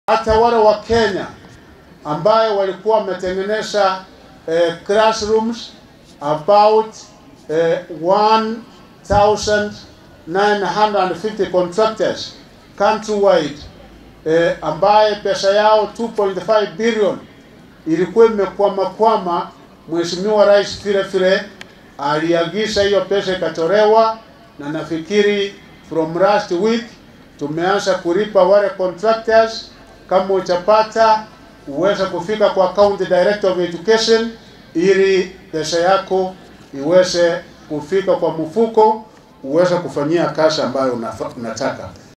hata wale wa Kenya ambayo walikuwa wametengeneza eh, classrooms about eh, 1950 contractors countrywide eh, ambaye pesa yao 2.5 billion ilikuwa imekwama kwama. Mheshimiwa Rais vile vile aliagiza hiyo pesa ikatolewa, na nafikiri from last week tumeanza kulipa wale contractors. Kama utapata uweze kufika kwa county director of education ili pesa yako iweze kufika kwa mfuko uweze kufanyia kazi ambayo unafa- unataka.